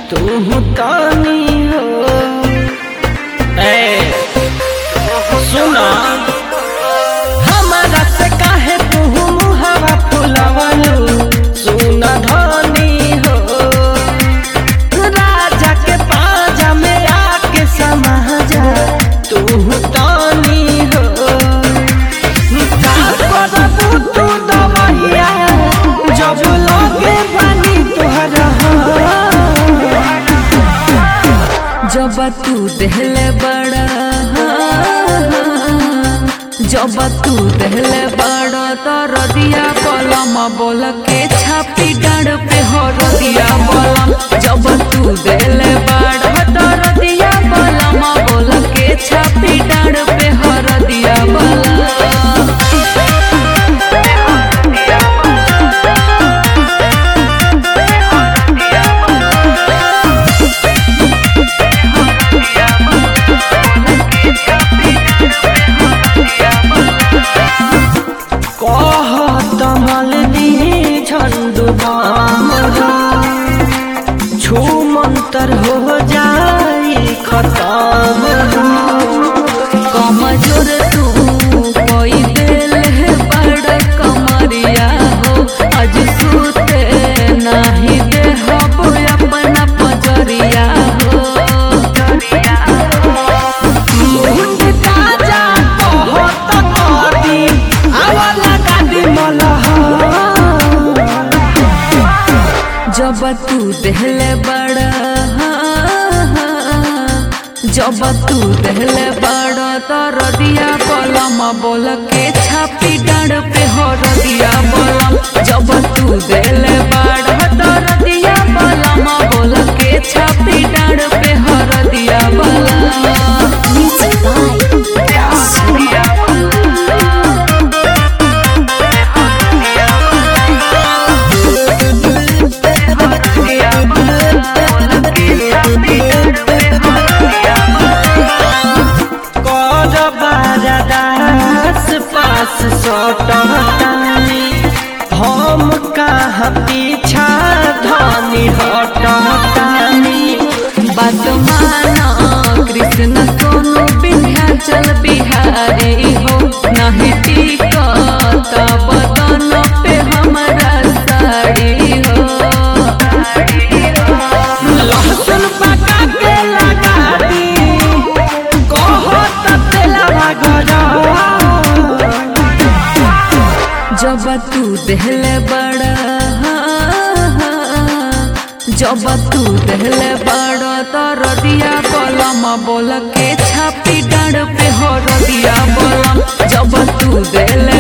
तू तानी हो ए सुना हमारा से काहे तू मुहावा फुलावलू सुना धनी हो राजा के पाजा में आके समा जा तू तानी हो का करबू तू दवहिया जब लगे बनी तोहरा जब तू दहले बड़ा जब तू दहले बड़ा तो रदिया कलम बोल के छापी डाड़ पे हो रदिया बलम जब तू दहले बड़ा तो रदिया बलम बोल के छापी डाड़ पे हो रदिया बलम कहत मल दी झंडू बामरा छू मंतर हो जाई खत्म कमजोर तू कोई दिल है बड़ कमरिया हो आज सुते नहीं दे हब अपना पजरिया हो मुंड ताजा कहत कदी आवला गादी मलहा जब तू दहले बड़ा जब तू दहले बड़ा तो रदिया बलम बोल के छापी डाड़ पे हो रदिया बलम जब तू दहले बड़ा तो रदिया बलम बोल के छापी डाड़ पे हो रदिया बलम कर बारदास पास सटतानी हम कहाँ पीछा धनी हटतानी बात माना कृष्ण सोनू विंध्याचल बिहारी हो नहीं टिकत बदन पे हमारा साड़ी हो लहसुन पका के लगा दी कहत तेलवा गरा जब तू दहले बड़ा जब तू दहले बड़ा तो रदिया बलम बोल के छापी डाड़ पे हो रदिया बलम जब तू दहले